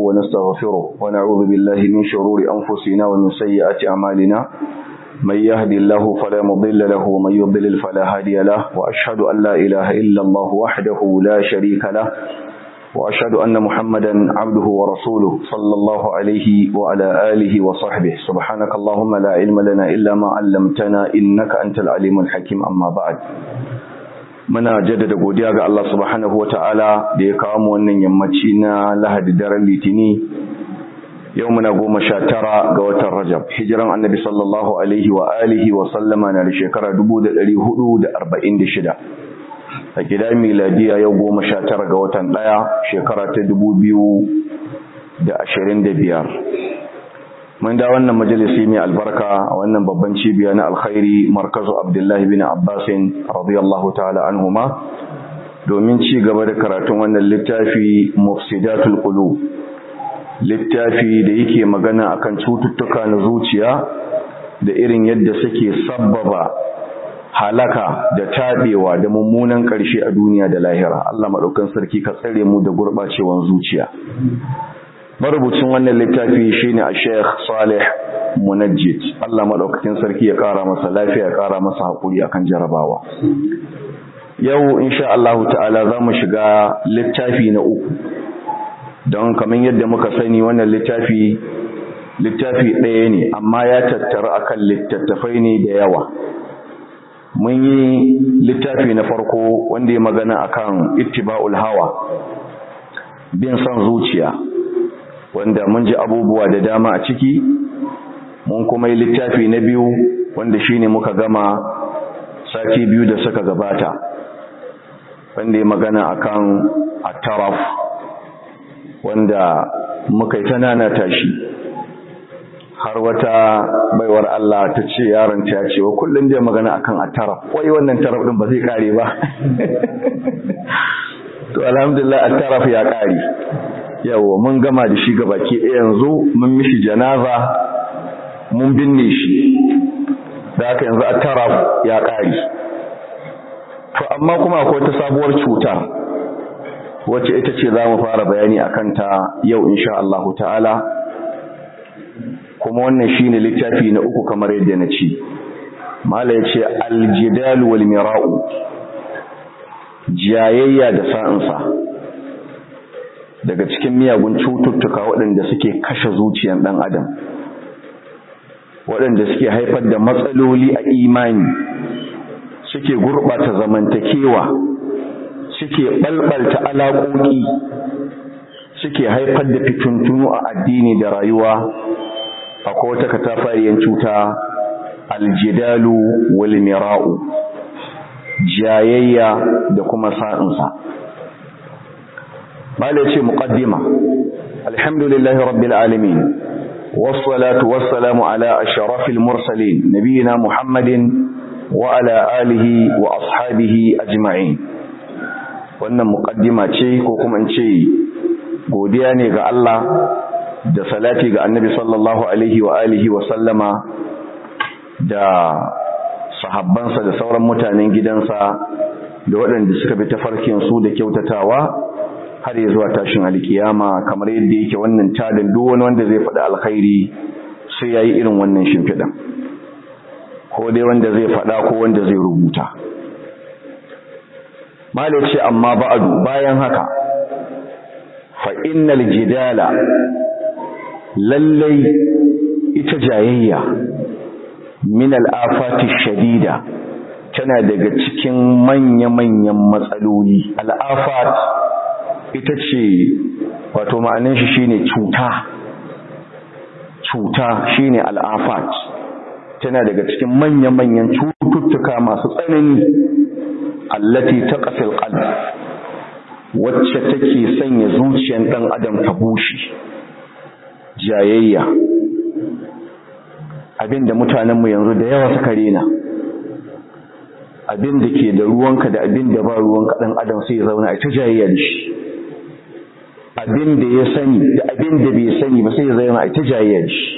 ونستغفره ونعوذ بالله من شرور أنفسنا ومن سيئات أعمالنا من يهدي الله فلا مضل له ومن يضلل فلا هادي له وأشهد أن لا إله إلا الله وحده لا شريك له وأشهد أن محمدا عبده ورسوله صلى الله عليه وعلى آله وصحبه سبحانك اللهم لا علم لنا إلا ما علمتنا إنك أنت العليم الحكيم أما بعد muna jaddada godiya ga Allah subhanahu ta'ala da ya kawo mu wannan yammaci na Lahadi daren Litini yau muna goma sha tara ga watan Rajab hijiran Annabi sallallahu alaihi wa alihi wa sallama na da shekara 1446 a gida miladiya yau goma sha tara ga watan ɗaya shekara ta 2025 mun da wannan majalisi mai albarka a wannan babban cibiya na alkhairi markazu abdullahi bin abbasin radiyallahu ta'ala anhuma domin ci gaba da karatun wannan littafi mufsidatul qulub littafi da yake magana akan cututtuka na zuciya da irin yadda suke sabbaba halaka da tabewa da mummunan ƙarshe a duniya da lahira Allah madaukan sarki ka tsare mu da gurbacewan zuciya marubucin wannan littafi shine a Sheikh Saleh Munajjid Allah madaukakin sarki ya kara masa lafiya ya kara masa hakuri akan jarabawa yau insha Allah ta'ala zamu shiga littafi na uku don kamar yadda muka sani wannan littafi littafi ɗaya ne amma ya tattara akan littattafai ne da yawa mun yi littafi na farko wanda ya magana akan ittiba'ul hawa bin son zuciya wanda mun ji abubuwa da dama a ciki mun kuma yi littafi na biyu wanda shine muka gama sati biyu da suka gabata wanda ya magana akan at-taraf wanda muka yi ta nanata shi har wata baiwar Allah ta ce yaron ta ce wa kullum da magana akan at-taraf wai wannan taraf din ba zai kare ba to alhamdulillah at-taraf ya kare yawa mun gama da shi gabaki ɗaya yanzu mun mishi janaza mun binne shi da haka yanzu a taraf ya ƙari to amma kuma akwai wata sabuwar cuta wacce ita ce za mu fara bayani a kanta yau insha Allah ta'ala kuma wannan shine littafi na uku kamar yadda na ce mala ya ce aljidal wal mira'u jayayya da sa'insa daga cikin miyagun cututtuka waɗanda suke kashe zuciyar ɗan adam waɗanda suke haifar da matsaloli a imani suke gurɓata zamantakewa suke ɓalɓalta alaƙoƙi suke haifar da fitintunu a addini da rayuwa akwai wata katafariyar cuta aljidalu wal mira'u jayayya da kuma sa'insa bala ce muqaddima alhamdulillahi rabbil alamin wassalatu wassalamu ala ashrafil mursalin nabiyina muhammadin wa ala alihi wa ashabihi ajma'in wannan muqaddima ce ko kuma in ce godiya ne ga Allah da salati ga annabi sallallahu alaihi wa alihi wa sallama da sahabbansa da sauran mutanen gidansa da waɗanda suka bi tafarkin su da kyautatawa har ya zuwa tashin alkiyama kamar yadda yake wannan tadin duk wani wanda zai faɗi alkhairi sai yayi irin wannan shimfiɗan ko dai wanda zai faɗa ko wanda zai rubuta malai ce amma ba'adu bayan haka fa innal jidala lallai ita jayayya min al'afati shadida tana daga cikin manya-manyan matsaloli al'afat ita ce wato ma'anin shi shine cuta cuta shine al'afat tana daga cikin manya-manyan cututtuka masu tsanani allati taqfil qalb wacce take sanya zuciyar dan adam ta bushe jayayya abinda mutanenmu yanzu da yawa suka rena abin da ke da ruwanka da abin da ba ruwanka dan adam sai ya zauna a ta jayayya da shi abin da ya sani da abin da bai sani ba sai ya zauna a ta jayayya da shi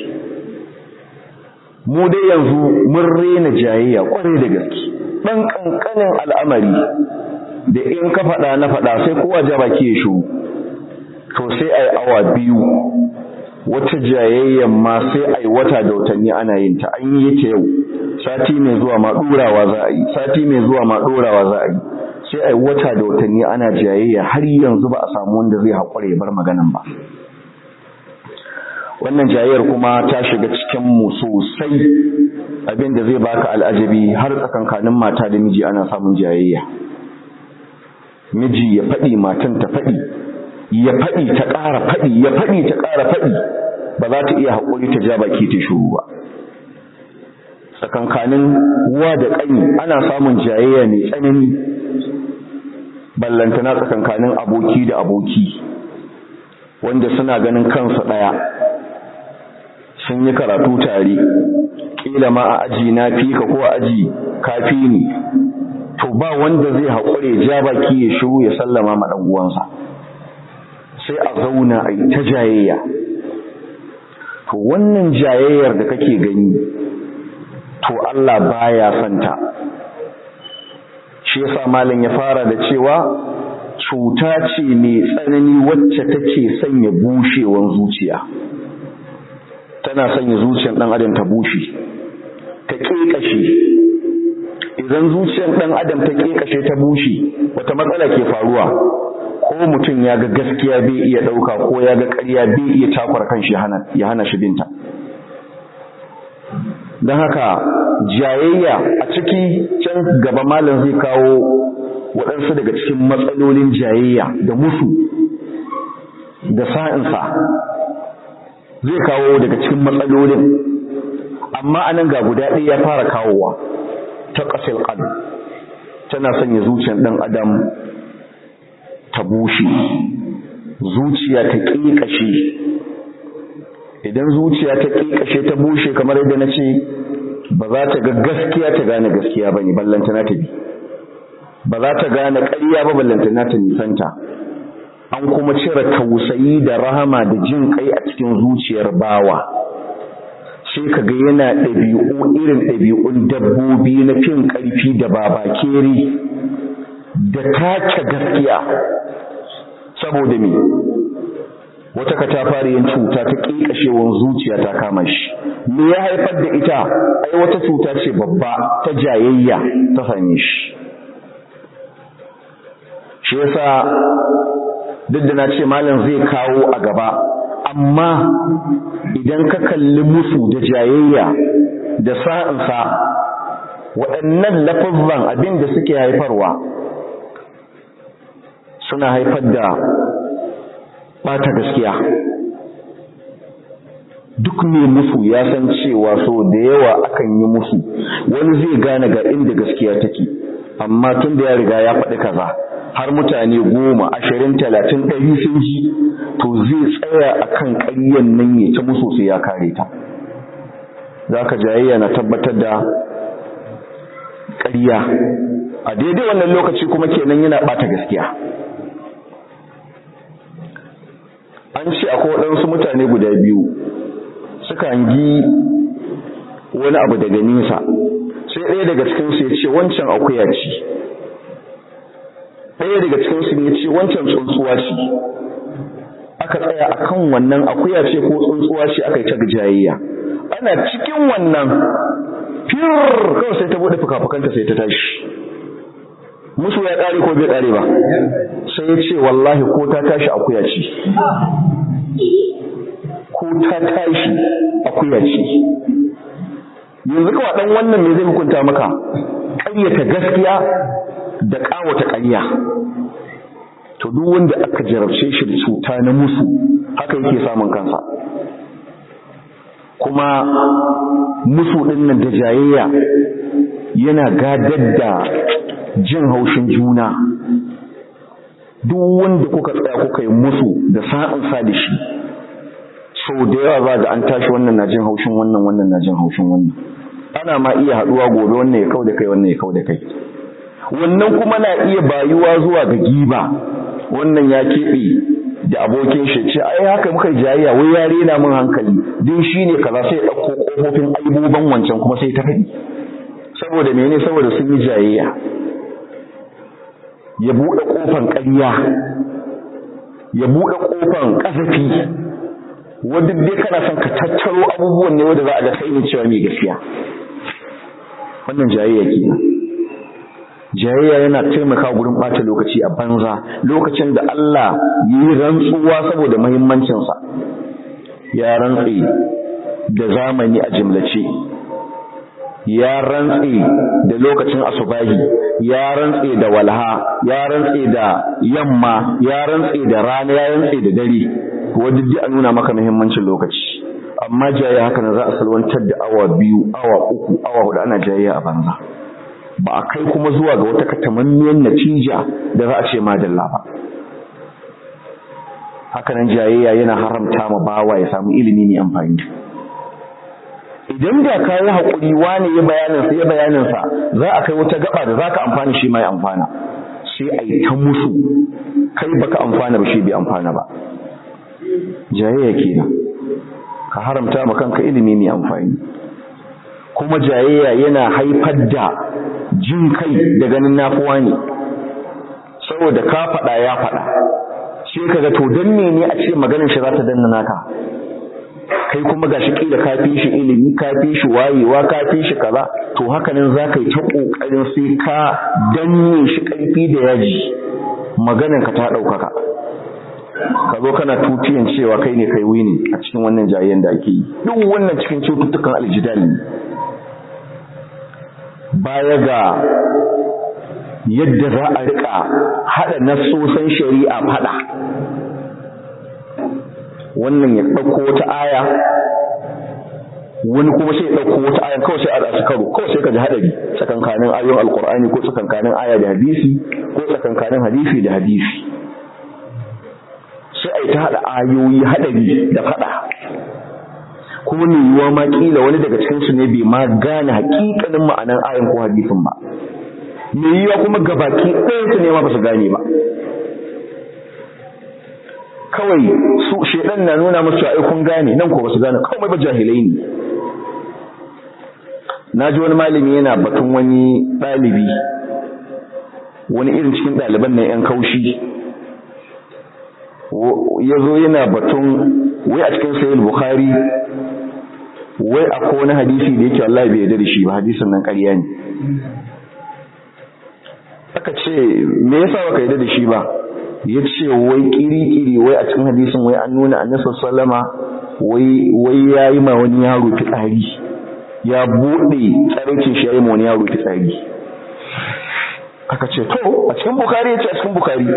mu dai yanzu mun rena jayayya kwarai da gaske dan kankanin al'amari da in ka faɗa na faɗa sai kowa ja baki ya shiru to sai a yi awa biyu wata jayayyan ma sai a yi wata da watanni ana yin ta an yi ta yau sati mai zuwa ma ɗorawa za a yi sati mai zuwa ma ɗorawa za a yi sai a yi wata da watanni ana jayayya har yanzu ba a samu wanda zai haƙura ya bar maganan ba wannan jayayyar kuma ta shiga cikin mu sosai abin da zai baka al'ajabi har tsakankanin mata da miji ana samun jayayya miji ya faɗi matan ta faɗi ya faɗi ta ƙara faɗi ya faɗi ta ƙara faɗi ba za ta iya haƙuri ta ja baki ta shuru ba tsakankanin uwa da ƙani ana samun jayayya mai tsanani ballantana tsakankanin aboki da aboki wanda suna ganin kansu ɗaya sun yi karatu tare ƙila ma a aji na fi ka ko a aji kafi ni to ba wanda zai haƙure ja baki ya shiru ya sallama ma ɗan uwansa sai a zauna a yi ta jayayya to wannan jayayyar da kake gani to Allah baya santa shi yasa malam ya fara da cewa cuta ce mai tsanani wacce take sanya bushewan zuciya tana sanya zuciyar dan adam ta bushe ta kekashe idan zuciyar dan adam ta kekashe ta bushe wata matsala ke faruwa ko mutum ya ga gaskiya bai iya dauka ko ya ga ƙarya bai iya takwar kanshi ya hana shi binta don haka jayayya a ciki can gaba malam zai kawo waɗansu daga cikin matsalolin jayayya da musu da sa'insa zai kawo daga cikin matsalolin amma anan ga guda ɗaya ya fara kawowa ta ƙasar ƙad tana sanya zuciyar ɗan adam ta bushe zuciya ta ƙiƙashe idan zuciya ta ƙiƙashe ta bushe kamar yadda na ce ba za ta ga gaskiya ta gane gaskiya ba ne ballantana ta bi ba za ta gane ƙarya ba ballantana ta nisanta an kuma cire tausayi da rahama da jin kai a cikin zuciyar bawa sai ka ga yana ɗabi'u irin ɗabi'un dabbobi na fin ƙarfi da babakeri da take gaskiya saboda me wata katafariyar cuta ta ƙiƙashewar zuciya ta kama shi me ya haifar da ita ai wata cuta ce babba ta jayayya ta same shi shi yasa duk da na ce malam zai kawo a gaba amma idan ka kalli musu da jayayya da sa'insa waɗannan lafazan abin da suke haifarwa suna haifar da ɓata gaskiya duk mai musu ya san cewa so da yawa akan yi musu wani zai gane ga inda gaskiya take amma tun da ya riga ya faɗi kaza har mutane goma ashirin talatin ɗari sun ji to zai tsaya a kan ƙaryan nan ya ta musu sai ya kare ta za ka jayayya na tabbatar da ƙarya a daidai wannan lokaci kuma kenan yana ɓata gaskiya an ce akwai waɗansu mutane guda biyu suka hangi wani abu daga nesa sai ɗaya daga cikinsu ya ce wancan akuya ce ɗaya daga cikinsu ya ce wancan tsuntsuwa ce aka tsaya a kan wannan akuya ce ko tsuntsuwa ce aka yi ta gajayayya ana cikin wannan fir kawai sai ta buɗe fuka-fukanta sai ta tashi musu ya ƙare ko bai ƙare ba sai ya ce wallahi ko ta tashi akuya ce ko ta tashi akuya ce yanzu kawai ɗan wannan me zai hukunta maka ƙaryata gaskiya da ƙawata ƙarya to duk wanda aka jarabce shi da cuta na musu haka yake samun kansa kuma musu ɗin nan da jayayya yana gadar da jin haushin juna duk wanda kuka tsaya kuka yi musu da sa'in sa da shi sau da yawa za ga an tashi wannan na jin haushin wannan wannan na jin haushin wannan ana ma iya haɗuwa gobe wannan ya kau da kai wannan ya kau da kai wannan kuma na iya bayuwa zuwa ga giba wannan ya keɓe da abokin shi ce ai haka muka jayayya wai ya rena min hankali din shine kaza sai ɗauko ƙofofin aiboban wancan kuma sai ta faɗi saboda mene saboda sun yi jayayya ya buɗe ƙofan ƙarya ya buɗe ƙofan ƙazafi wadda dai kana son ka tattaro abubuwan ne wanda za a ga kai ne cewa mai gaskiya wannan jayayya kenan jayayya yana taimaka gurin ɓata lokaci a banza lokacin da Allah yi rantsuwa saboda muhimmancinsa ya rantse da zamani a jimlace ya rantse da lokacin asubahi ya rantse da walha ya rantse da yamma ya rantse da rana ya rantse da dare wadda duk a nuna maka muhimmancin lokaci amma jayayya haka na za a salwantar da awa biyu awa uku awa hudu ana jayayya a banza ba a kai kuma zuwa ga wata katamammiyar natija da za a ce madalla ba hakanan jayayya yana haramta ma bawa ya samu ilimi mai amfani idan da ka yi haƙuri wani ya bayaninsa ya bayaninsa za a kai wata gaba da za ka amfani shi mai amfana sai a yi ta musu kai baka amfana ba shi bai amfana ba jayayya kenan ka haramta ma kanka ilimi mai amfani kuma jayayya yana haifar da jin kai da ganin nafuwa ne saboda ka faɗa ya faɗa sai ka ga to dan mene a ce maganar shi za ta danna naka kai kuma gashi kila ka fi shi ilimi ka fi shi wayewa ka fi shi kaza to haka nan za ka yi ta ƙoƙarin sai ka danne shi ƙarfi da yaji maganar ka ta ɗaukaka ka zo kana tutiyan cewa kai ne kai wini a cikin wannan jayayyen da ake yi duk wannan cikin cututtukan aljidal ne baya ga yadda za a rika hada nassosan shari'a fada wannan ya ɗauko wata aya wani kuma sai ya ɗauko wata aya kawai sai a rasu karo kawai sai ka ji haɗari tsakankanin ayoyin alkur'ani ko tsakankanin aya da hadisi ko tsakankanin hadisi da hadisi sai a yi ta haɗa ayoyi haɗari da faɗa ko ne yiwuwa ma kila wani daga cikin su ne bai ma gane hakikanin ma'anan ayan ko hadisin ba me yiwuwa kuma gabaki ɗayan su ne ma ba su gane ba kawai su shedan na nuna musu ai kun gane nan ko ba su gane kawai ba jahilai ne na ji wani malami yana batun wani ɗalibi wani irin cikin ɗaliban nan 'yan kaushi ya zo yana batun wai a cikin sayil bukhari wai akwai wani hadisi da yake Allah bai yarda da shi ba hadisin nan ƙarya ne aka ce me yasa baka yarda da shi ba ya ce wai kiri-kiri wai a cikin hadisin wai an nuna annabi sallama wai wai yayi ma wani yaro fitsari ya bude tsarkin shi yayi ma wani yaro fitsari aka ce to a cikin bukhari ya ce a cikin bukhari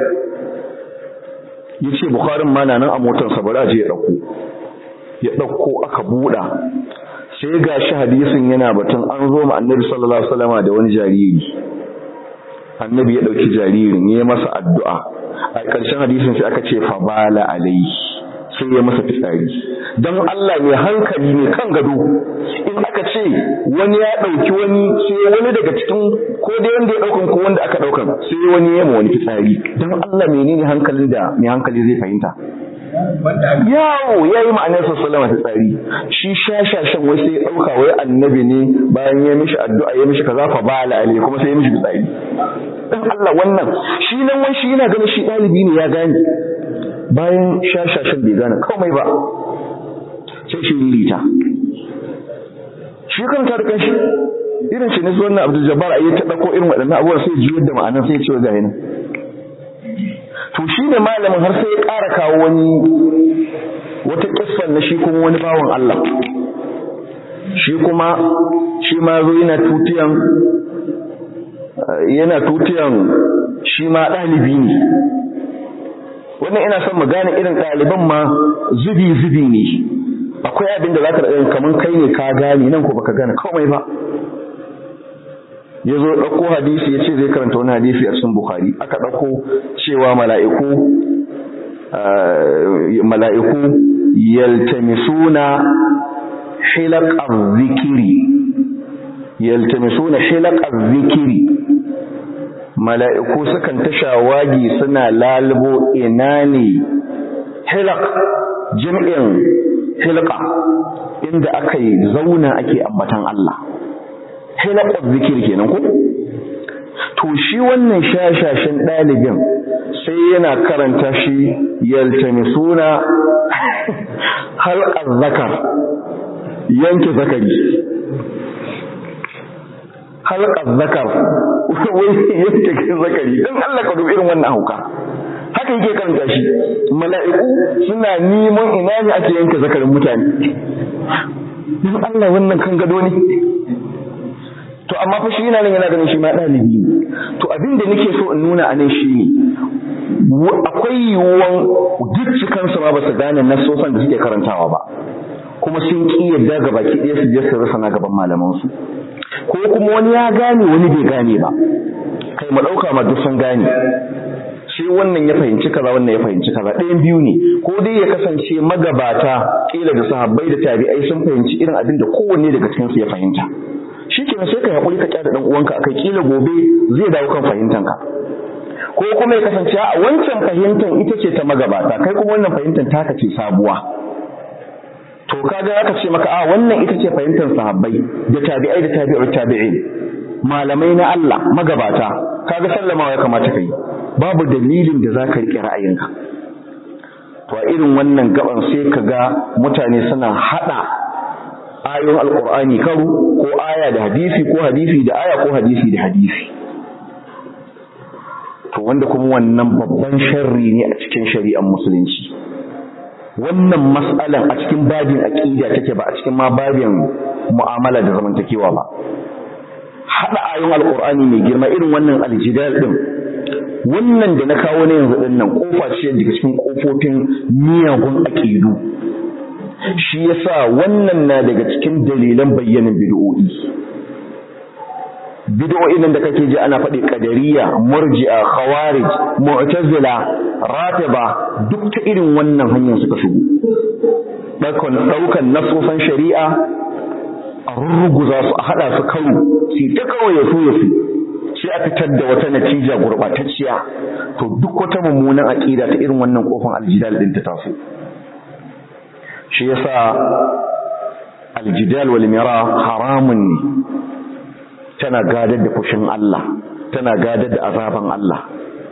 ya ce bukharin ma na nan a motarsa bari a je ya ɗauko ya ɗauko aka buɗa sai ga shi hadisin yana batun an zo ma annabi sallallahu alaihi wasallama da wani jariri annabi ya ɗauki jaririn ya masa addu'a a ƙarshen hadisin sai aka ce fa bala alai sai ya masa fitsari don Allah mai hankali ne kan gado in aka ce wani ya ɗauki wani sai wani daga cikin ko dai wanda ya ɗaukan ko wanda aka ɗaukan sai wani ya ma wani fitsari don Allah menene hankalin da mai hankali zai fahimta yawo ya yi ma'anar sassalama fitsari shi shashashan wai sai ya ɗauka wai annabi ne bayan ya mishi addu'a ya mishi kaza fa bala alai kuma sai ya mishi fitsari dan Allah wannan shi nan wai shi yana ganin shi ɗalibi ne ya gane bayan shashashin bai gane komai ba sai shi lita shi kanta da kanshi irin shi ne su wannan abdul jabbar ayi ta dauko irin waɗannan abubuwan sai juyar da ma'anar sai ya ce ga yana to shi ne malamin har sai ya ƙara kawo wani wata kissan na shi kuma wani bawan Allah shi kuma shi ma zo yana tutiyan yana tutiyan shi ma ɗalibi ne wannan ina son mu gane irin ɗaliban ma zubi-zubi ne akwai abin da za ka ɗaya kamar kai ne ka gane nan ko baka gane komai ba ya zo ɗauko hadisi ya ce zai karanta wani hadisi a cikin bukhari aka ɗauko cewa mala'iku mala'iku yaltamisuna hilaqar zikiri yaltamisuna hilaqar zikiri mala'iku sukan ta shawagi suna lalubo ina ne hilak jim'in hilka inda aka yi zauna ake ambatan Allah hilakar zikir kenan ku to shi wannan shashashin ɗalibin sai yana karanta shi yaltamisuna halqaz zakar yanke zakari halqaz zakar wai yanke zakari dan Allah ka dubi irin wannan hauka haka yake karanta shi mala'iku suna neman ina ne ake yanke zakarin mutane dan Allah wannan kan gado ne to amma fa shi yana nan yana ganin shi ma dalibi ne to abin da nake so in nuna a nan shi ne akwai yiwuwan dukkan su ma ba su gane nasosan da suke karantawa ba kuma sun ki yadda ga baki ɗaya su je su rasa na gaban malaman su ko kuma wani ya gane wani bai gane ba kai mu ɗauka ma duk sun gane sai wannan ya fahimci kaza wannan ya fahimci kaza ɗayan biyu ne ko dai ya kasance magabata kila da sahabbai da tabi'ai sun fahimci irin abin da kowanne daga cikin su ya fahimta shikenan sai ka hakuri ka kyada dan uwanka akai kila gobe zai dawo kan fahimtanka ko kuma ya kasance a wancan fahimtar ita ce ta magabata kai kuma wannan fahimtar taka ce sabuwa to kaga aka ce maka a wannan ita ce fahimtar sahabbai da tabi'ai da tabi'ut tabi'in malamai na Allah magabata kaga sallamawa ya kamata kai babu dalilin da zaka rike ra'ayinka to a irin wannan gaban sai kaga mutane suna hada ayoyin alqur'ani karo ko aya da hadisi ko hadisi da aya ko hadisi da hadisi to wanda kuma wannan babban sharri ne a cikin shari'ar musulunci wannan mas'alan a cikin babin aqida take ba a cikin ma babin mu'amala da zamantakewa ba hada ayoyin alqur'ani mai girma irin wannan aljidal din wannan da na kawo ne yanzu din nan kofa ce daga cikin kofofin miyagun aqidu shi yasa wannan na daga cikin dalilan bayyanin bid'o'i bid'o'in nan da kake ji ana faɗi qadariyya murji'a khawarij mu'tazila ratiba duk ta irin wannan hanyar suka shigo daukan daukan nasofan shari'a a rurruguza su a hada su karo sai ta kawai ya so ya fi sai a fitar da wata natija gurbatacciya to duk wata mummunan aqida ta irin wannan kofan aljidal din ta taso shi yasa aljidal wal mira haramun ne tana gadar da fushin Allah tana gadar da azaban Allah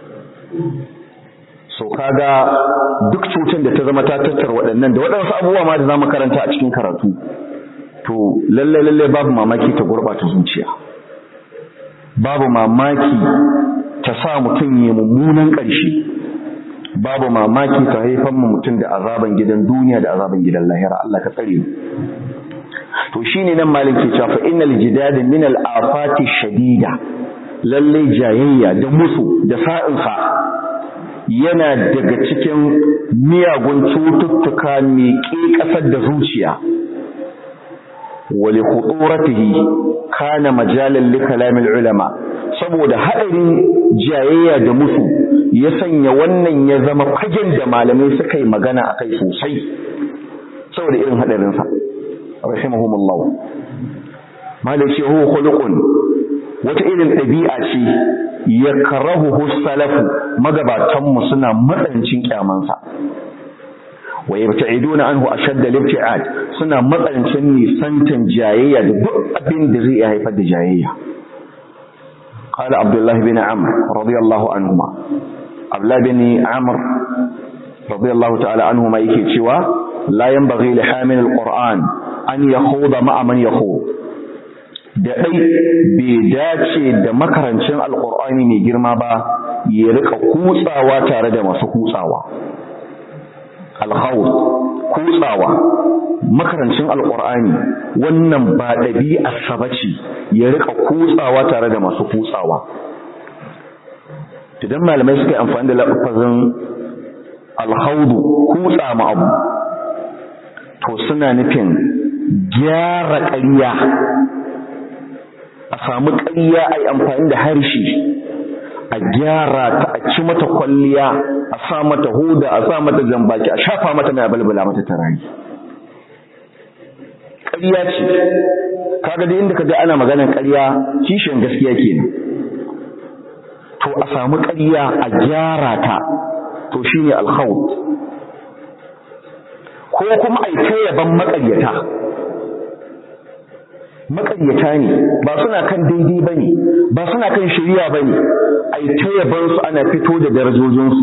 so kaga duk cutar da ta zama ta tattar waɗannan da waɗansu abubuwa ma da za mu karanta a cikin karatu to lalle lalle babu mamaki ta gurɓata zuciya babu mamaki ta sa mutum ya mummunan ƙarshe babu mamaki ta haifar mu mutum da azaban gidan duniya da azaban gidan lahira Allah ka tsare mu to shine nan malin ke cewa fa innal jidada min al afati shadida lalle jayayya da musu da sa'insa yana daga cikin miyagun cututtuka mai ƙasar da zuciya wali khuturatihi kana majalan li kalamil ulama saboda hadarin jayayya da musu ya sanya wannan ya zama fagen da malamai suka yi magana akai sosai saboda irin hadarin sa rahimahumullah malai ce huwa khuluqun wata irin ɗabi'a ce ya karahu salafu magabatanmu suna matsancin kyamansa wa yabta'iduna anhu ashadd al-ibti'ad suna matsancin nisantan jayayya da duk abin da zai haifar da jayayya قال عبد الله بن عمرو رضي الله عنهما عبد الله بن عمرو رضي الله تعالى عنهما yake cewa la yanbaghi li hamil al-Qur'an an yakhuda ma'a man yakhud da ɗai bai dace da makarancin alƙur'ani mai girma ba ya rika kutsawa tare da masu kutsawa alhawar kutsawa makarancin alƙur'ani wannan ba ɗabi'arsa ba ce ya rika kutsawa tare da masu kutsawa idan malamai suka yi amfani da lafazin alhaudu kutsa ma abu to suna nufin gyara ƙarya a samu ƙarya a yi amfani da harshe a gyara ta a ci mata kwalliya a sa mata huda a sa mata jambaki a shafa mata mai balbala mata tarari ƙarya ce kaga da inda kaga ana maganar ƙarya kishin gaskiya kenan to a samu ƙarya a gyara ta to shine alkhawt ko kuma ai ta yaban maƙaryata maƙaryata ne ba suna kan daidai ba ne ba suna kan shirya ba ne a yi ta yabansu ana fito da darajojinsu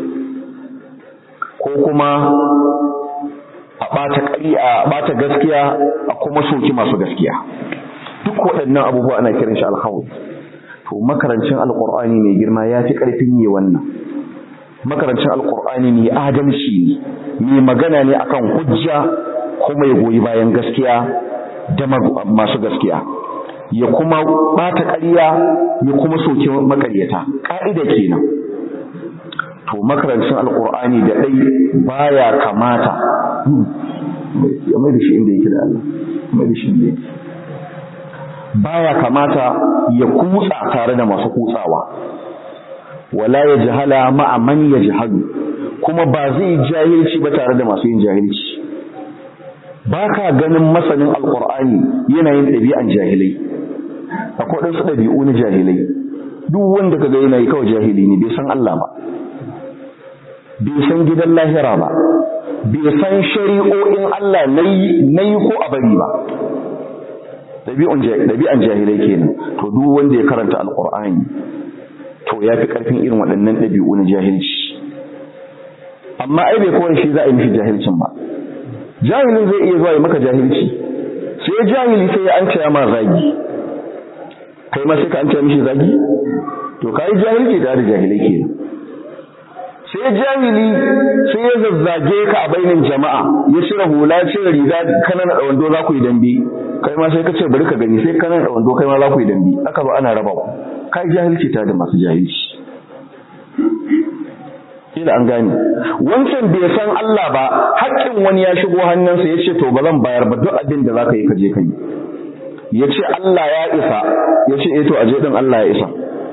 ko kuma a ɓata ƙari a ɓata gaskiya a kuma soki masu gaskiya duk waɗannan abubuwa ana kiran shi alhawu to makarancin alƙur'ani mai girma ya fi ƙarfin yi wannan makarancin alƙur'ani mai adalci ne mai magana ne akan hujja kuma ya goyi bayan gaskiya da masu gaskiya ya kuma ɓata ƙarya ya kuma soki makaryata ƙa'ida kenan to makarancin alƙur'ani da ɗai baya kamata ya mai da shi inda yake da Allah mai da shi inda yake baya kamata ya kutsa tare da masu kutsawa wala ya jahala ma'a man ya jahalu kuma ba zai jahilci ba tare da masu yin jahilci ba ka ganin masanin alkur'ani yana yin ɗabi'an jahilai akwai ɗansu ɗabi'u na jahilai duk wanda ka ga yana yi kawai jahili ne bai san Allah ba bai san gidan lahira ba bai san shari'o'in Allah na yi ko a bari ba ɗabi'an jahilai kenan to duk wanda ya karanta alkur'ani to ya fi ƙarfin irin waɗannan ɗabi'u na jahilci amma ai bai kawai shi za a yi mishi jahilcin ba jahilin zai iya zuwa ya maka jahilci sai jahili sai ya an ma zagi kai ma sai ka an mishi zagi to ka yi jahilci da da jahilai kenan sai jahili sai ya zazzage ka a bainin jama'a ya cire hula cire riga kanan da wando za ku yi dambe kai ma sai ka ce bari ka gani sai kanan da wando kai ma za ku yi dambe aka ba ana raba ku kai jahilci ta da masu jahilci kila an gane wancan bai san Allah ba haƙƙin wani ya shigo hannunsa ya ce to ba zan bayar ba duk abin da za ka yi ka je ka yi ya ce Allah ya isa ya ce eh to aje din Allah ya isa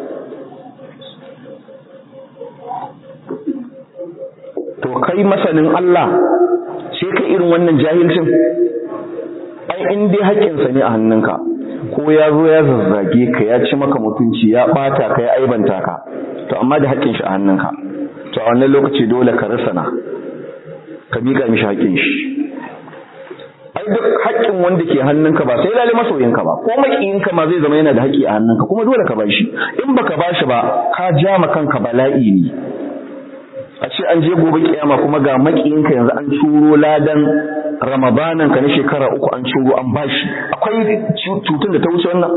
to kai masanin Allah sai ka irin wannan jahilcin ai in dai haƙƙinsa ne a hannunka ko ya zo ya zazzage ka ya ci maka mutunci ya ɓata ka ya aibanta ka to amma da haƙƙin shi a hannunka to a wannan lokaci dole ka risana ka miƙa mishi haƙƙin shi ai duk haƙƙin wanda ke hannunka ba sai lalle masoyinka ba ko maƙiyinka ma zai zama yana da haƙƙi a hannunka kuma dole ka bashi in baka bashi ba ka ja ma kanka bala'i ne a ce an je gobe kiyama kuma ga maƙiyinka yanzu an turo ladan ramadanan ka na shekara uku an ciro an bashi akwai cutun da ta wuce wannan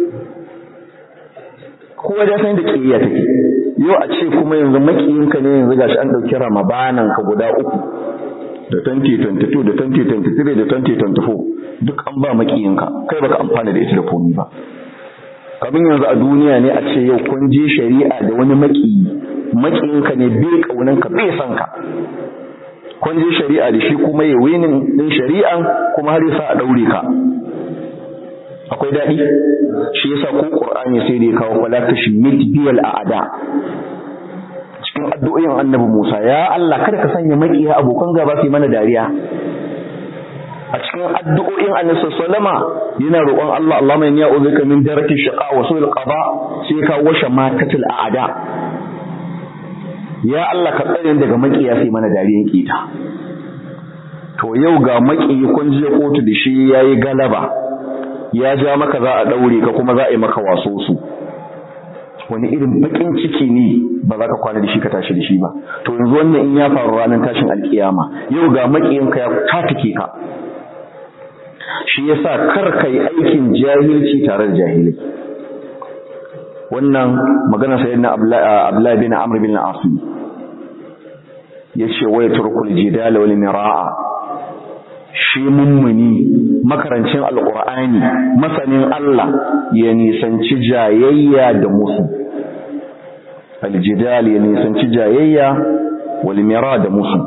kowa ya san da kiyaya take yau a ce kuma yanzu makiyinka ne yanzu gashi an dauki ramabanan ka guda uku da 2022 da 2023 da 2024 duk an ba makiyinka kai baka amfana da ita da komai ba kamin yanzu a duniya ne a ce yau kun je shari'a da wani makiyi makiyinka ne bai kaunan ka bai san ka kun je shari'a da shi kuma ya winin din shari'an kuma har yasa a daure ka akwai daɗi shi yasa ko qur'ani sai da ya kawo fala tashmit biyal a'da cikin addu'o'in annabi Musa ya Allah kada ka sanya makiya abokan gaba su mana dariya a cikin addu'o'in annabi sallama yana roƙon Allah Allahumma inni a'udhuka min daraki shaqa wa su'il qada sai ka washe matatul a'da ya Allah ka tsare daga makiya sai mana dariyan kita to yau ga makiyi kun je kotu da shi yayi galaba ya ja maka za a daure ka kuma za a yi maka waso su wani irin bakin ciki ne ba za ka kwana da shi ka tashi da shi ba to yanzu wannan in ya faru ranar tashin alkiyama yau ga makiyinka ya tatike ka shi yasa kar ka yi aikin jahilci tare da jahilai wannan magana sai na Abdullahi bin Amr bin Asim yace wa yatrukul jidala wal miraa shi mummuni makarancin alqur'ani masanin Allah ya nisanci jayayya da musu aljidal ya nisanci jayayya wal mira da musu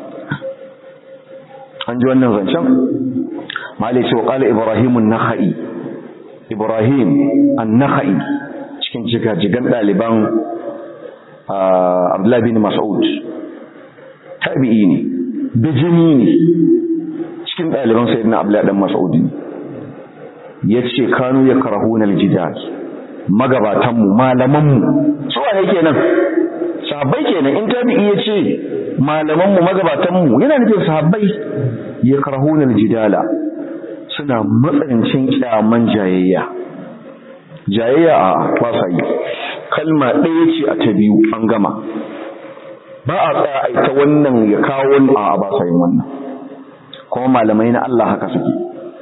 an ji wannan zancen malai ce wa qala ibrahim an-nakhai ibrahim an-nakhai cikin jigajigan ɗaliban Abdullahi bin Mas'ud tabi'i ne bijini ne cikin ɗaliban sayyidina Abdullahi dan Mas'ud ne yace kanu ya karahuna aljidal magabatan mu malaman mu su wane kenan sahabbai kenan in tabi'i yace malaman mu magabatan mu yana nufin sahabbai ya karahuna aljidala suna matsanancin kyaman jayayya jayayya a ba sa yi kalma ɗaya ce a ta biyu an gama ba a tsaya a ita wannan ya kawo wani a ba sa yin wannan kuma malamai na Allah haka suke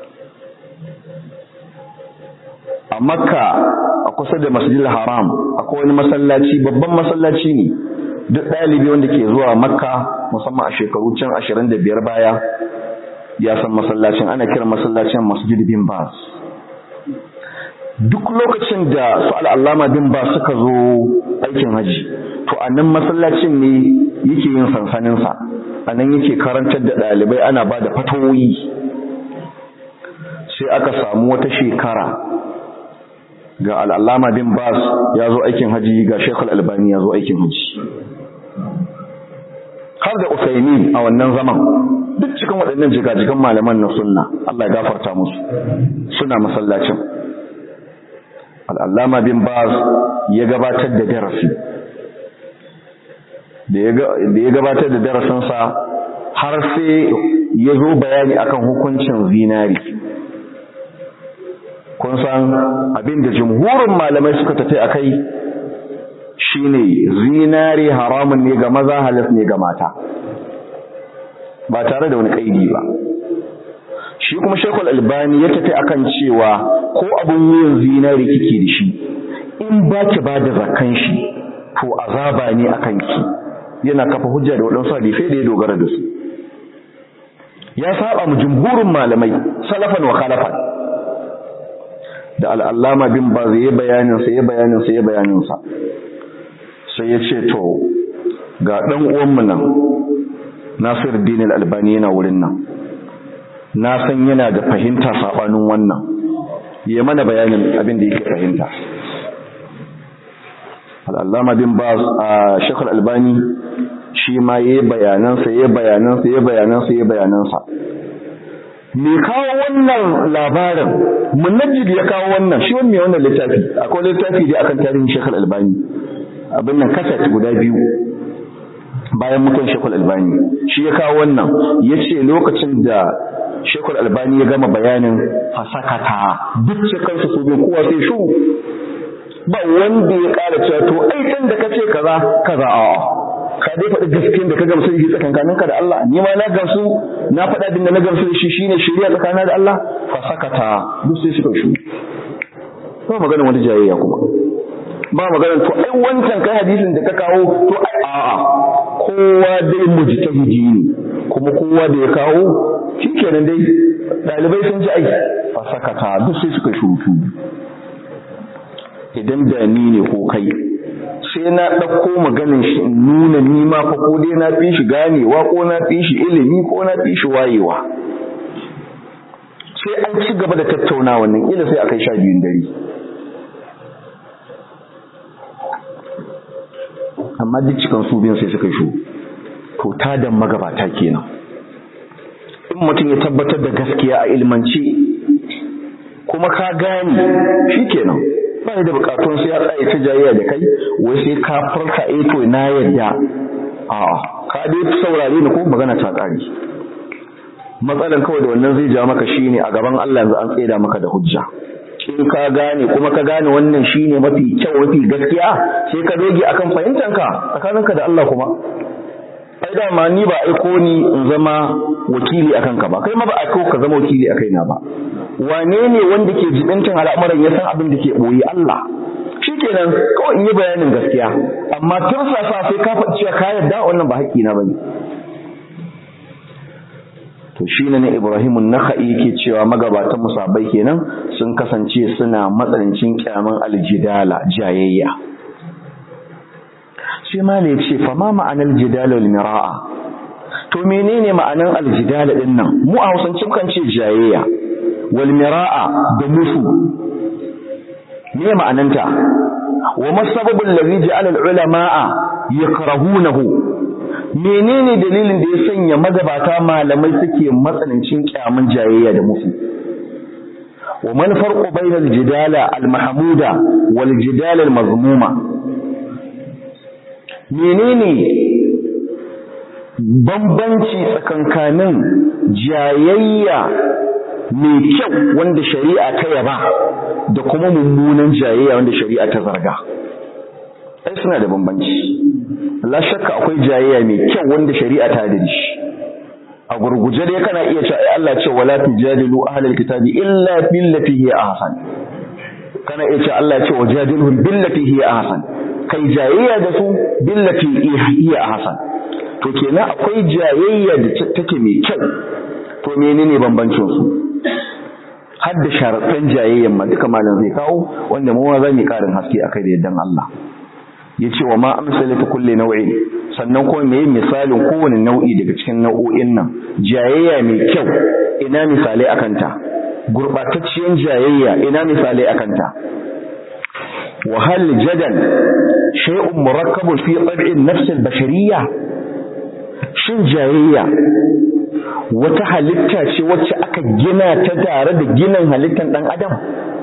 a makka a kusa da masjidil haram akwai wani masallaci babban masallaci ne duk ɗalibi wanda ke zuwa makka musamman a shekaru can ashirin da biyar baya ya san masallacin ana kiran masallacin masjid bin bas duk lokacin da su al'allama bin bas suka zo aikin haji to a nan masallacin ne yake yin sansaninsa a nan yake karantar da ɗalibai ana ba da fatawoyi sai aka samu wata shekara ga al'allama bin bas ya zo aikin haji ga shekul albani ya zo aikin haji har da usaimin a wannan zaman duk cikin waɗannan jigajigan malaman na sunna Allah ya gafarta musu suna masallacin al'allama bin bas ya gabatar da darasi da ya gabatar da darasinsa har sai ya zo bayani akan hukuncin zinari kun san abin da jumhurin malamai suka tafi a kai shine zinari haramun ne ga maza halas ne ga mata ba tare da wani kaidi ba shi kuma shekul albani ya tafi akan cewa ko abin wuyan zinari kike da shi in ba ki ba da zakan shi to azaba ne akan ki yana kafa hujja da waɗansu hadisai da ya dogara da su ya saba mu jumhurin malamai salafan wa khalafan da al'allama bin ba zai bayanin sa ya bayanin sa ya bayanin sa sai ya ce to ga ɗan uwanmu nan Nasir Dinil Albani yana wurin nan na san yana da fahimta sabanin wannan ya mana bayanin abin da yake fahimta Al-Allama bin Baz a Sheikh Albani shi ma yayi bayanan sa yayi bayanan sa yayi bayanan sa yayi bayanan sa me kawo wannan labarin munajjid ya kawo wannan shi wannan wannan littafi akwai littafi da akan tarihin Sheikh Albani abin nan kaset guda biyu bayan mutuwar shekul albani shi ya kawo wannan ya ce lokacin da shekul albani ya gama bayanin fasakata duk cikinsu su bin kowa sai shu ba wanda ya ƙara cewa to ai can da kace kaza kaza a ka dai faɗi gaskiyar da ka gamsu da shi tsakankanin ka da Allah ni ma na gamsu na faɗa din da na gamsu da shi shine shari'a tsakanin da Allah fasakata duk sai suka shu ba magana wani jayayya kuma ba magana to ai wancan kai hadisin da ka kawo to ai a'a kowa dai mujtahidi ne kuma kowa da ya kawo shikenan dai dalibai sun ji ai fasakata duk sai suka shutu idan da ni ne ko kai sai na ɗauko maganin shi in nuna ni ma fa ko dai na fi shi ganewa ko na fi shi ilimi ko na fi shi wayewa sai an ci gaba da tattaunawa nan ila sai a kai sha biyun dare amma duk cikin su biyan sai suka shu to tadan magabata kenan in mutum ya tabbatar da gaskiya a ilmance kuma ka gane shikenan ba da bukatun sai ya tsaye ta jayayya da kai wai sai ka farka eh to na yadda a ka dai saurare ni ko magana ta kare matsalan kawai da wannan zai ja maka shine a gaban Allah yanzu an tsaida maka da hujja in ka gane kuma ka gane wannan shine mafi kyau mafi gaskiya sai ka doge akan fahimtanka tsakaninka da Allah kuma ai da ma ni ba aiko ni in zama wakili akan ka ba kai ma ba aiko ka zama wakili akai na ba wane ne wanda ke jibintin al'amuran ya san abin da ke boye Allah shikenan kawai in yi bayanin gaskiya amma tun safa sai ka faɗi cewa ka yarda wannan ba haƙƙi na bane to shi ne Ibrahim an-Nakhai yake cewa magabatan musabai kenan sun kasance suna matsanancin kyaman aljidala jayayya sai ma ne ce fa ma ma'anar jidala wal mira'a to menene ma'anar aljidala din nan mu a Hausance kan ce jayayya wal mira'a da musu me ma'ananta wa masababul ladhi ja'ala al-ulama'a yakrahunahu menene dalilin da ya sanya magabata malamai suke matsanancin kyamun jayayya da musu wa man farqu bayna al-jidala al-mahmuda wal jidala al-mazmuma menene bambanci tsakankanin jayayya mai kyau wanda shari'a ta yaba da kuma mummunan jayayya wanda shari'a ta zarga ai suna da bambanci la shakka akwai jayayya mai kyau wanda shari'a ta da shi a gurguje dai kana iya cewa ai Allah ce wala tujadilu ahlal kitabi illa billati hiya ahsan kana iya cewa Allah ya ce wajadilhum billati hiya ahsan kai jayayya da su billati hiya ahsan to kenan akwai jayayya da take mai kyau to menene bambancin su har da sharaɗan jayayyan ma duka malam zai kawo wanda mu za mu karin haske akai da yaddan Allah yace wa ma amsalatu kulli nau'in sannan kuma meye misalin kowane nau'i daga cikin nau'o'in nan jayayya mai kyau ina misalai akan ta gurbatacciyar jayayya ina misalai akan ta wa hal jadal shay'un murakkabun fi tab'in nafs al-bashariyya shin jayayya wata halitta ce wacce aka gina ta tare da ginin halittar dan adam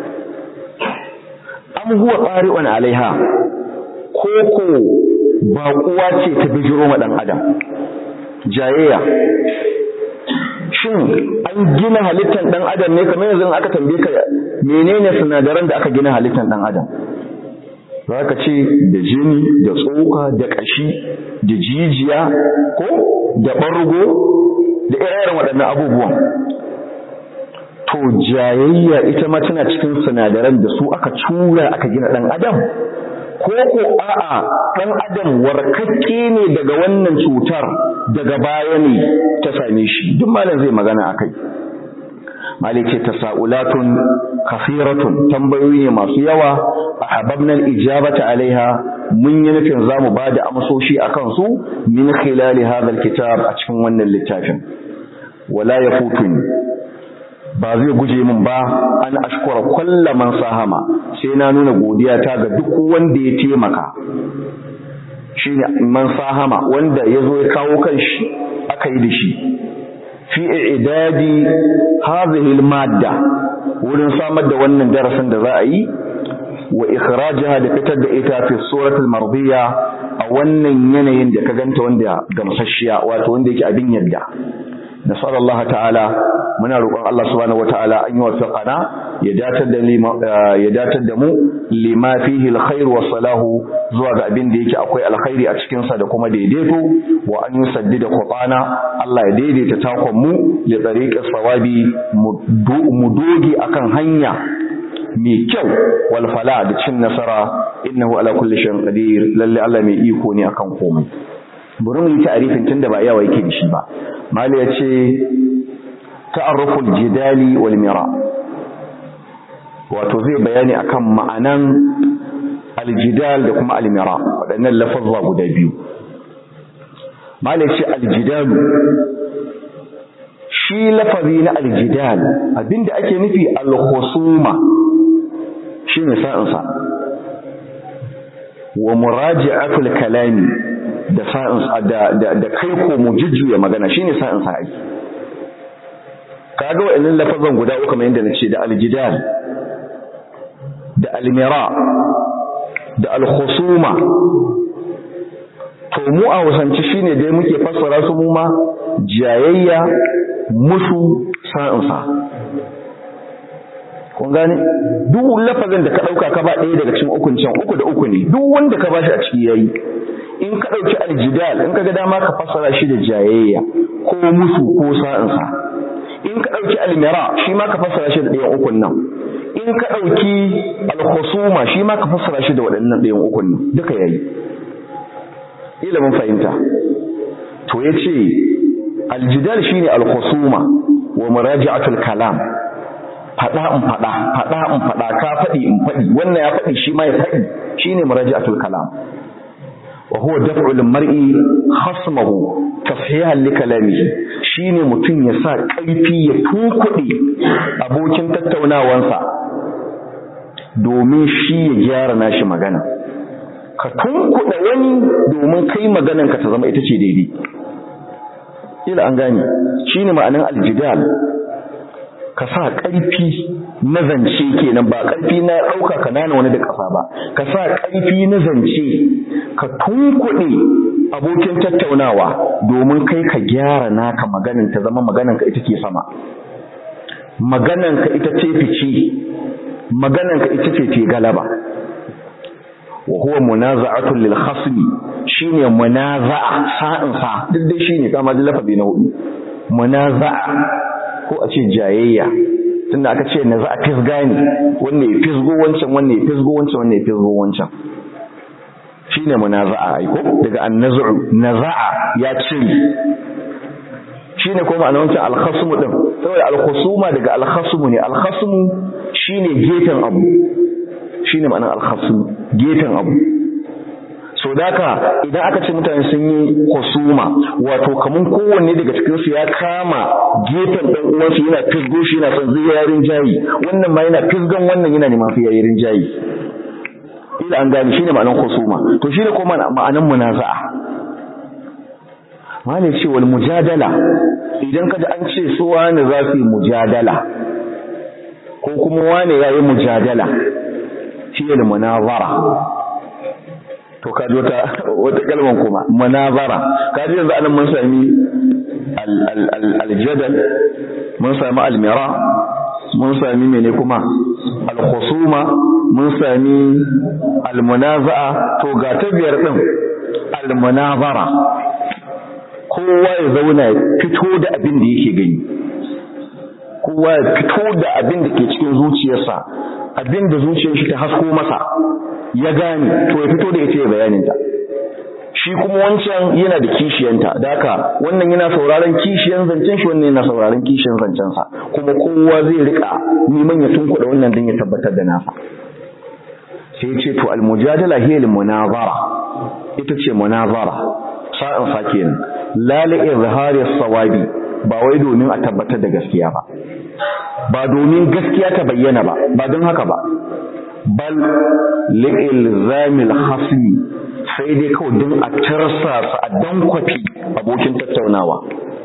am huwa qari'un alaiha koko baƙuwa ce ta bijiro ma ɗan adam jayayya shin an gina halittar ɗan adam ne kamar yanzu aka tambaye ka menene sinadaran da aka gina halittar ɗan adam za ka ce da jini da tsoka da ƙashi da jijiya ko da ɓargo da irin waɗannan abubuwan to jayayya ita ma tana cikin sinadaran da su aka cura aka gina ɗan adam ko ko a'a ɗan adam warkakke ne daga wannan cutar daga baya ne ta same shi duk malam zai magana akai malik ce tasaulatun kafiratun tambayoyi ne masu yawa ahabbna al-ijabata alaiha mun yi nufin zamu bada amsoshi akan su min khilali hadha al-kitab a cikin wannan littafin wala yafutuni ba zai guje min ba an ashkura kulla man sahama sai na nuna godiya ta ga duk wanda ya taimaka shine man sahama wanda yazo ya kawo kanshi aka yi da shi fi i'dadi hadhihi al-madda wurin samar da wannan darasin da za a yi wa ikhrajaha da fitar da ita fi suratul mardiya a wannan yanayin da ka ganta wanda gamsasshiya wato wanda yake abin yadda nasar Allah ta'ala muna roƙon Allah subhanahu wataala an yi wafiqana ya datar da ya datar da mu lima fihi alkhair wa salahu zuwa ga abin da yake akwai alkhairi a cikin sa da kuma daidaito wa an yusaddida qutana Allah ya daidaita takon mu li tariqis sawabi mu dogi akan hanya mai kyau wal fala da cin nasara innahu ala kulli shay'in qadir lalle Allah mai iko ne akan komai bari mu yi ta'arifin tunda ba yawa yake da shi ba mali ya ce ta'arruful jidali wal mira wato zai bayani akan ma'anan aljidal da kuma almira waɗannan lafazza guda biyu mali ya ce aljidalu shi lafazi na aljidal abinda ake nufi alkhusuma shine sa'insa wa muraji'atul kalami da sa'in da da kai ko mu jujjuya magana shine sa'in sa ai kaga wa'annan lafazan guda uku kamar yadda nace da aljidal da almira da alkhusuma to mu a wasance shine dai muke fassara su mu ma jayayya musu sa'in sa kun gane duk lafazin da ka dauka ka ba ɗaya daga cikin ukun can uku da uku ne duk wanda ka bashi a ciki yayi in ka ɗauki aljidal in ka ga dama ka fassara shi da jayayya ko musu ko sa'insa in ka ɗauki almira shi ma ka fassara shi da ɗayan ukun nan in ka ɗauki alkhusuma shi ma ka fassara shi da waɗannan ɗayan ukun nan duka yayi ilimin fahimta to ya ce aljidal shine alkhusuma wa muraji'atul kalam faɗa in faɗa faɗa in faɗa ka faɗi in faɗi wannan ya faɗi shi ma ya faɗi shine muraji'atul kalam وهو دفع المرء خصمه تصحيحا لكلامه shine mutum ya sa ƙarfi ya tunkuɗe abokin tattaunawansa domin shi ya gyara nashi magana ka tunkuɗe wani domin kai maganan ka ta zama ita ce daidai ila an gane shine ma'anin aljidal ka sa ƙarfi na zance kenan ba ƙarfi na ɗauka ka nana wani da ƙasa ba ka sa ƙarfi na zance ka tunkuɗe abokin tattaunawa domin kai ka gyara naka maganin ta zama maganin ka ita ke sama magananka ita ce fice magananka ita ce ce galaba wa huwa munaza'atu lil khasmi shine munaza'a sa'in sa duk dai shine kama da lafazi na hudu munaza'a ko a ce jayayya tunda aka ce naza'a fisga ne wanne ya fisgo wancan wanne ya fisgo wancan wanne ya fisgo wancan shine munaza'a ai ko daga annazu naza'a ya cire shine kuma ma'anar wancan al-khasmu din saboda al-khusuma daga al-khasmu ne al-khasmu shine gefen abu shine ma'anar al-khasmu gefen abu so daka idan aka ce mutane sun yi husuma wato kaman kowanne daga cikin su ya kama gefen dan uwansa yana fisgo shi yana son zai yarin jayi wannan ma yana fisgan wannan yana neman fi yarin jayi ila an gane shine ma'anar husuma to shine kuma ma'anar munaza'a wani ce wal mujadala idan kaji an ce su wani za su yi mujadala ko kuma wani ya yi mujadala shi ne munazara to kaji wata wata kalman kuma munazara kaji yanzu anan mun sami aljadal mun sami almira mun sami mene kuma alkhusuma mun sami almunaza'a to ga ta biyar din almunazara kowa ya zauna ya fito da abin da yake gani kowa ya fito da abin da ke cikin zuciyarsa abin da zuciyar shi ta hasko masa ya gane to ya fito da ita ya bayaninta shi kuma wancan yana da kishiyanta da haka wannan yana sauraron kishiyan zancen shi wannan yana sauraron kishiyan zancensa kuma kowa zai rika neman ya tunkuɗa wannan don ya tabbatar da nasa sai ce to almujadala hiya almunazara ita ce munazara sa'an sa kenan la li izhari sawabi ba wai domin a tabbatar da gaskiya ba ba domin gaskiya ta bayyana ba ba don haka ba bal li ilzamil hasmi sai dai kawai don a tarsa su a dankwafi abokin tattaunawa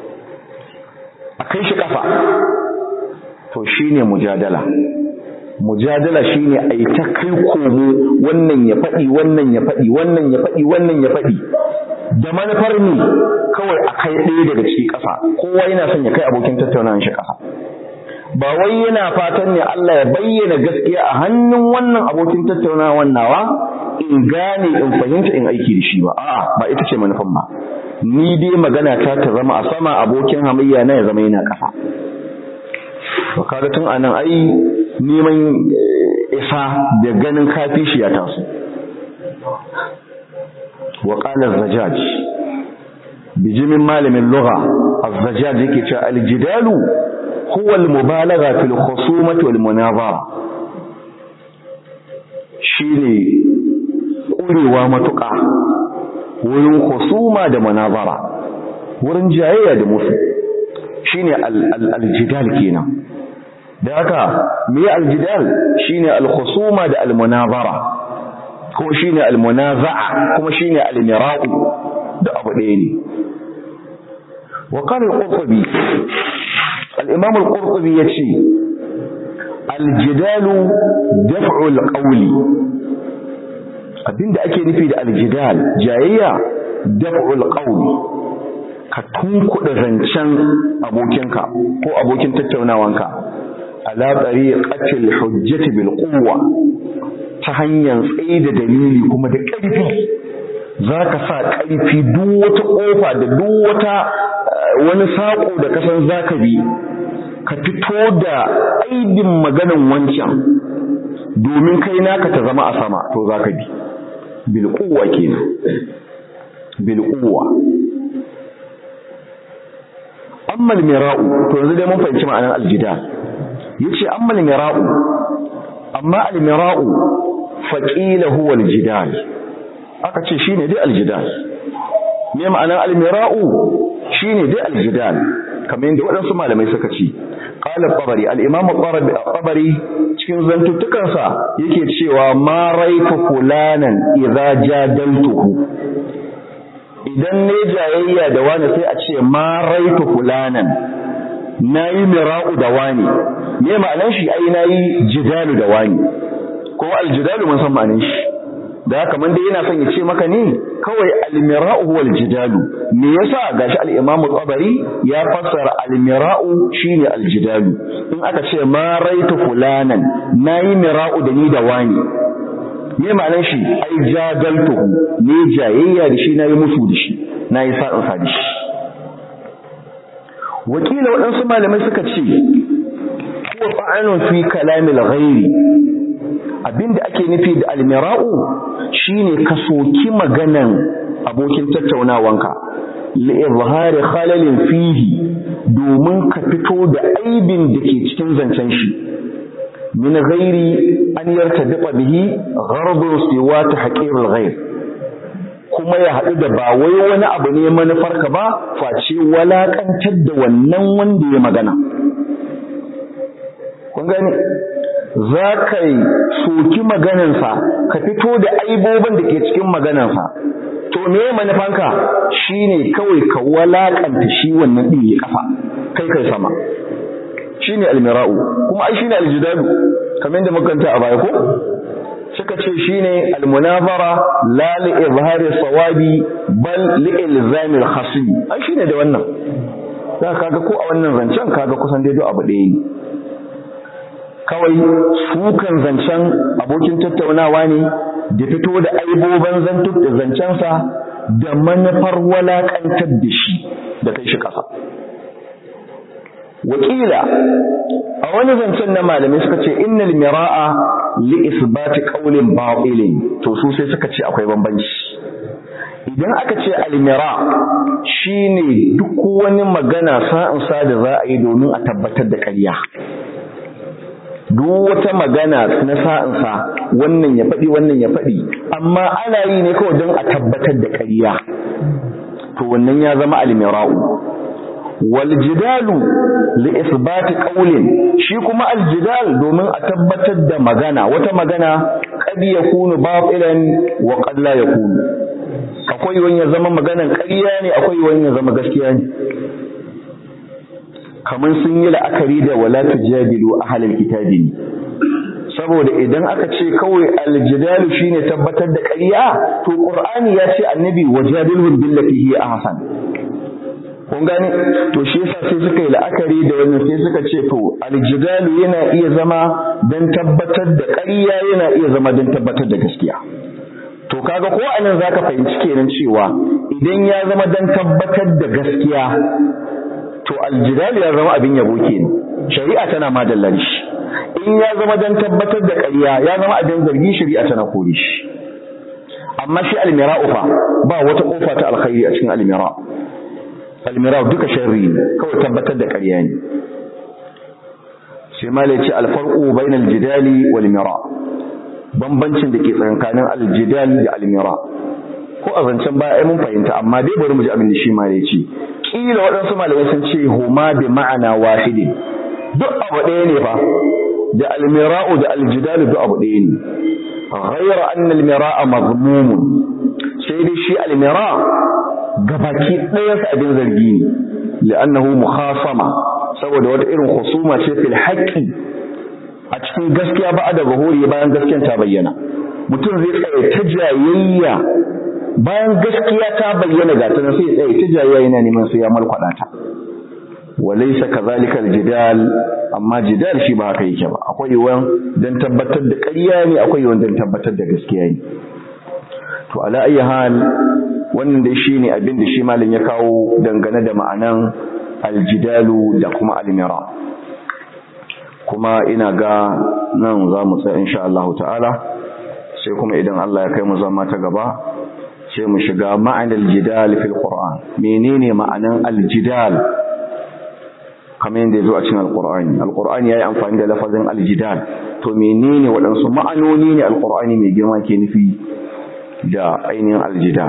a kai shi kafa to shine mujadala mujadala shine a yi ta kai komo wannan ya faɗi wannan ya faɗi wannan ya faɗi wannan ya faɗi da manufar ne kawai a kai ɗaya daga ciki ƙasa kowa yana son ya kai abokin tattaunawa shi ƙasa ba wai yana fatan ne Allah ya bayyana gaskiya a hannun wannan abokin tattaunawa nawa in gane in fahimta in aiki da shi ba a'a ba ita ce manufan ba ni dai magana ta ta zama a sama abokin hamayya na ya zama yana ƙasa to kaga tun anan ai neman isa da ganin kafi shi ya taso wa qala az-zajaj bijimin malamin lugha az-zajaj yake cewa al-jidalu huwa al-mubalagha fil khusumati wal munazara shine kurewa matuƙa wurin khusuma da munazara wurin jayayya da musu shine al-jidal kenan da haka me al-jidal shine al-khusuma da al-munazara ko shine al-munaza'a kuma shine al-mira'u da abu ɗaya ne wa qala al-qurtubi al-imam al-qurtubi yace al-jidalu daf'u al-qawli abinda ake nufi da al-jidal jayayya daf'u al-qawli ka tunkuɗa zancen abokinka ko abokin tattaunawanka ala tariqatil hujjati bil quwwa ta hanyar tsaye da dalili kuma da ƙarfi zaka sa ƙarfi duk wata ƙofa da duk wata wani saƙo da kasan zaka bi ka fito da aibin maganan wancan domin kai naka ta zama a sama to zaka bi bil quwwa kenan bil quwwa amma al-mira'u to yanzu dai mun fahimci ma'anar al-jidal yace amma al-mira'u amma al-mira'u faqila huwa al-jidal aka ce shine dai al-jidal me ma'anar al-mira'u shine dai al-jidal kamar yadda waɗansu malamai suka ce qala tabari al-imam tabari cikin zantuttukansa yake cewa ma raitu fulanan idza jadaltuhu idan ne jayayya da wani sai a ce ma raitu fulanan nayi mira'u da wani me ma'anar shi ai nayi jidalu da wani ko aljidalu mun san ma'anar shi da haka man dai yana son ya ce maka ne kawai almira'u wal jidalu me yasa gashi al-imam tabari ya fassara almira'u shine aljidalu in aka ce ma raitu fulanan nayi mira'u da ni da wani me ma'anar shi ai jadaltuhu ne jayayya da shi nayi musu da shi nayi sa'in sa da shi wakila waɗansu malamai suka ce huwa fa'anun fi kalamil ghairi abinda ake nufi da almira'u shine ka soki maganan abokin tattaunawanka li'izhari khalalin fihi domin ka fito da aibin da ke cikin zancen shi min ghairi an yartadiqa bihi ghardun siwa tahqirul ghair kuma ya haɗu da ba wai wani abu ne manufarka ba face walakantar da wannan wanda ya magana kun gani za ka yi soki maganansa ka fito da aibobin da ke cikin maganansa to me manufanka shine kawai ka walakanta shi wannan ɗin ya kafa kai kai sama shine almira'u kuma ai shine aljidalu kamar yadda makanta a baya ko suka ce shine almunazara la li izhari sawabi bal li ilzami al-khasm ai shine da wannan za kaga ko a wannan zancen kaga kusan dai abu ɗaya ne kawai sukan zancen abokin tattaunawa ne da fito da aibobin zantuk da zancensa da manufar walakantar da shi da kai shi ƙasa wakila a wani zancen na malamai suka ce innal mira'a li isbati qawlin batilin to su sai suka ce akwai bambanci idan aka ce almira shine duk wani magana sa'in sa da za a yi domin a tabbatar da ƙarya duk wata magana na sa'insa wannan ya faɗi wannan ya faɗi amma ana yi ne kawai don a tabbatar da ƙarya to wannan ya zama almira'u wal jidalu li isbati qawlin shi kuma al jidal domin a tabbatar da magana wata magana qad yakunu batilan wa qad la yakunu akwai wani ya zama maganan ƙarya ne akwai wani ya zama gaskiya ne kamar sun yi la'akari da wala tujadilu ahlal kitabi ne saboda idan aka ce kawai aljidalu shine tabbatar da ƙarya to qur'ani ya ce annabi wajadilhum billati hi ahsan kun gane to shi yasa sai suka yi la'akari da wannan sai suka ce to aljidalu yana iya zama dan tabbatar da ƙarya yana iya zama dan tabbatar da gaskiya to kaga ko anan zaka fahimci kenan cewa idan ya zama dan tabbatar da gaskiya to aljidal ya zama abin yabo kenan shari'a tana madallan shi in ya zama dan tabbatar da ƙarya ya zama abin zargi shari'a tana kore shi amma shi almira'u fa ba wata kofa ta alkhairi a cikin almira almira'u duka sharri ne kawai tabbatar da ƙarya ne sai malai ce alfarqu bainal jidali wal mira bambancin da ke tsakanin aljidal da almira ko a zancen baya ai mun fahimta amma dai bari mu ji abin da shi malai ce kila waɗansu malamai sun ce huma bi ma'ana wahidin duk abu ɗaya ne fa da almira'u da aljidalu duk abu ɗaya ne ghayra anna almira'a mazmumun sai dai shi almira gabaki ɗaya sa abin zargi ne li'annahu mukhasama saboda wata irin husuma ce fil haqqi a cikin gaskiya ba da bahuri bayan gaskiyar ta bayyana mutum zai tsaye ta jayayya bayan gaskiya ta bayyana ga tana sai tsaye ta jayayya yana neman sai ya malkwada ta walaysa kadhalika aljidal amma jidal shi ba haka yake ba akwai yawan dan tabbatar da ƙarya ne akwai yawan dan tabbatar da gaskiya ne to ala ayi hal wannan dai shine abin da shi malin ya kawo dangane da ma'anan aljidalu da kuma almira kuma ina ga nan za mu tsaya insha Allah ta'ala sai kuma idan Allah ya kai mu zama ta gaba sai mu shiga ma'anar jidal fil Qur'an menene ma'anan aljidal kamar yadda yazo a cikin alqur'ani alqur'ani yayi amfani da lafazin aljidal to menene waɗansu ma'anoni ne alqur'ani mai girma ke nufi da ainihin aljidal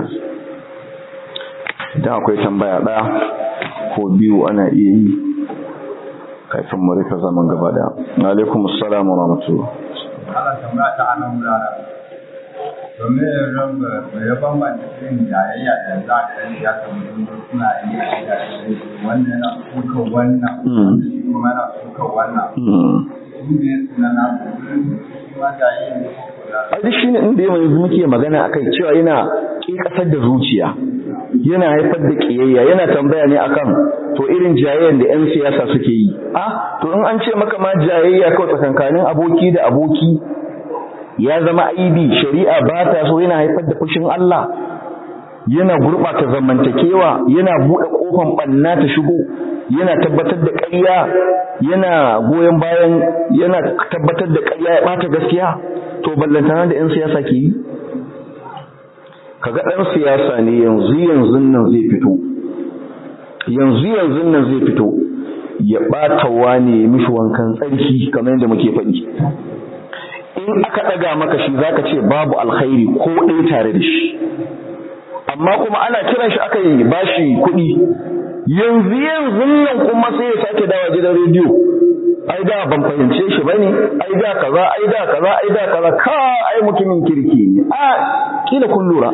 idan akwai tambaya ɗaya ko biyu ana iya yi kafin mu rufe zaman gaba da alaikum assalam wa rahmatullah Allah tambaya ta anan wuraren domin raba ya bambanta irin jayayya da za ka yi ya samu suna yi da wannan yana suka wannan shi kuma yana suka wannan su ne suna na su ma jayayya ne a duk shine inda yanzu muke magana akai cewa yana ƙiƙasar da zuciya yana haifar da ƙiyayya yana tambaya ne akan to irin jayayyan da 'yan siyasa suke yi a to in an ce maka ma jayayya kawai tsakankanin aboki da aboki ya zama aibi shari'a ba ta so yana haifar da fushin Allah yana gurɓata zamantakewa yana buɗe ƙofan ɓanna ta shigo yana tabbatar da ƙarya yana goyon bayan yana tabbatar da ƙarya ya ɓata gaskiya to ballantana da 'yan siyasa ke yi kaga ɗan siyasa ne yanzu yanzu nan zai fito yanzu yanzu nan zai fito ya ɓata wane mishi wankan tsarki kamar yadda muke faɗi in aka ɗaga maka shi zaka ce babu alkhairi ko ɗaya tare da shi amma kuma ana kiran shi aka yi bashi kuɗi yanzu yanzu nan kuma sai ya sake dawa gidan rediyo ai da ban fahimce shi bane ai da kaza ai da kaza ai da kaza ka ai mutumin kirki ne a kila kun lura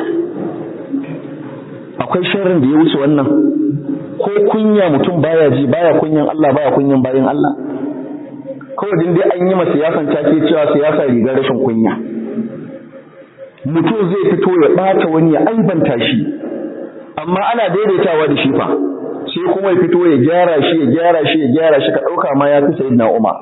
akwai sharrin da ya wuce wannan ko kunya mutum baya ji baya kunyan Allah baya kunyan bayin Allah kawai din dai an yi ma siyasan take cewa siyasa rigar rashin kunya mutum zai fito ya bata wani ya aibanta shi amma ana daidaitawa da shi fa sai kuma ya fito ya gyara shi ya gyara shi ya gyara shi ka ɗauka ma ya fi sayyidina Umar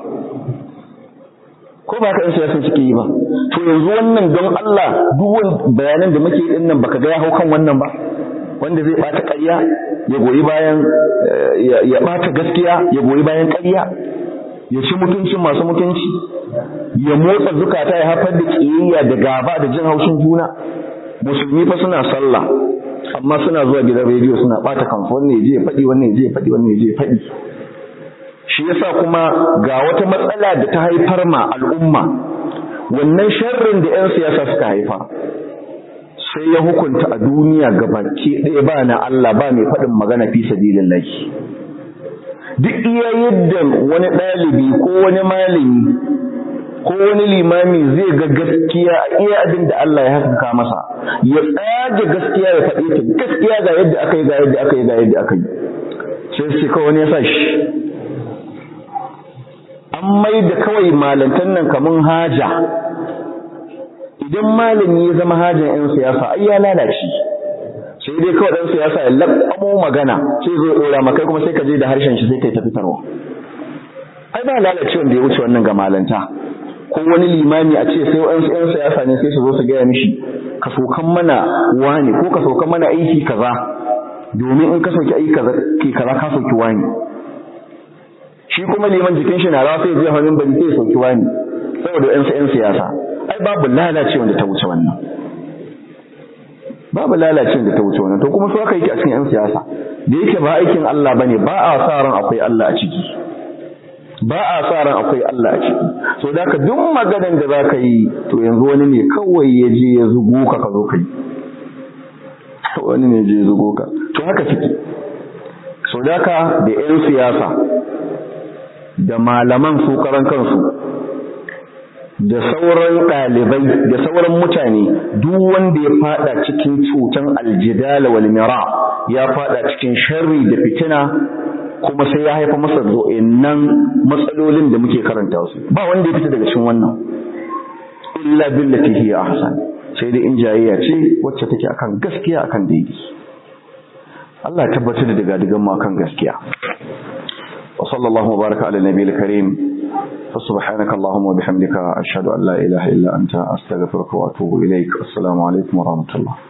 ko ba ka siyasan suke yi ba to yanzu wannan don Allah duk wani bayanan da muke yi din nan baka ga ya hau kan wannan ba wanda zai bata ƙarya ya goyi bayan ya bata gaskiya ya goyi bayan ƙarya ya ci mutuncin masu mutunci ya motsa zukata ya haifar da ƙiyayya da gaba da jin haushin juna musulmi fa suna sallah amma suna zuwa gidan rediyo suna bata kansu wannan ya je ya faɗi wannan ya je ya faɗi wannan ya je ya faɗi shi yasa kuma ga wata matsala da ta haifar ma al'umma wannan sharrin da 'yan siyasa suka haifa sai ya hukunta a duniya gabaki ɗaya ba na Allah ba mai faɗin magana fi sabilillahi duk iya yadda wani ɗalibi ko wani malami ko wani limami zai ga gaskiya a iya abin da Allah ya haskaka masa ya tsage gaskiya ya faɗi ta gaskiya ga yadda aka yi ga yadda aka yi ga yadda aka yi sai sai kawai wani ya sa shi an mai da kawai malantan nan kamun haja idan malami ya zama hajan 'yan siyasa ai ya lalace sai dai kawai ɗan siyasa ya laɓamo magana sai zo ɗora makai kuma sai ka je da harshen shi sai kai ta fitarwa ai ba lalacewa da ya wuce wannan ga malanta ko wani limami a ce sai wa'ansu 'yan siyasa ne sai su zo su gaya mishi ka sokan mana wani ko ka sokan mana aiki kaza domin in ka soki aiki kaza ke kaza ka soki wani shi kuma liman jikin shi na rawa sai zai hannun bari sai soki wani saboda 'yansu 'yan siyasa ai babu lalacewa da ta wuce wannan babu lalacin da ta wuce wannan to kuma su aka yi a cikin 'yan siyasa da yake ba aikin Allah bane ba a sa ran akwai Allah a ciki ba a sa ran akwai Allah a ciki so da ka duk maganan da zaka yi to yanzu wani ne kawai ya je ya zugo ka ka zo kai wani ne je ya zugo ka to haka ciki so da ka da 'yan siyasa da malaman su karan kansu da sauran ɗalibai da sauran mutane duk wanda ya fada cikin cutan aljidala wal mira ya fada cikin sharri da fitina kuma sai ya haifa masa nan matsalolin da muke karanta su ba wanda ya fita daga cikin wannan illa billati hiya ahsan sai dai in jayayya ce wacce take akan gaskiya akan daidai Allah ya tabbatar da daga digan mu akan gaskiya wa sallallahu baraka ala nabiyil karim فسبحانك اللهم وبحمدك أشهد أن لا إله إلا أنت أستغفرك وأتوب إليك السلام عليكم ورحمة الله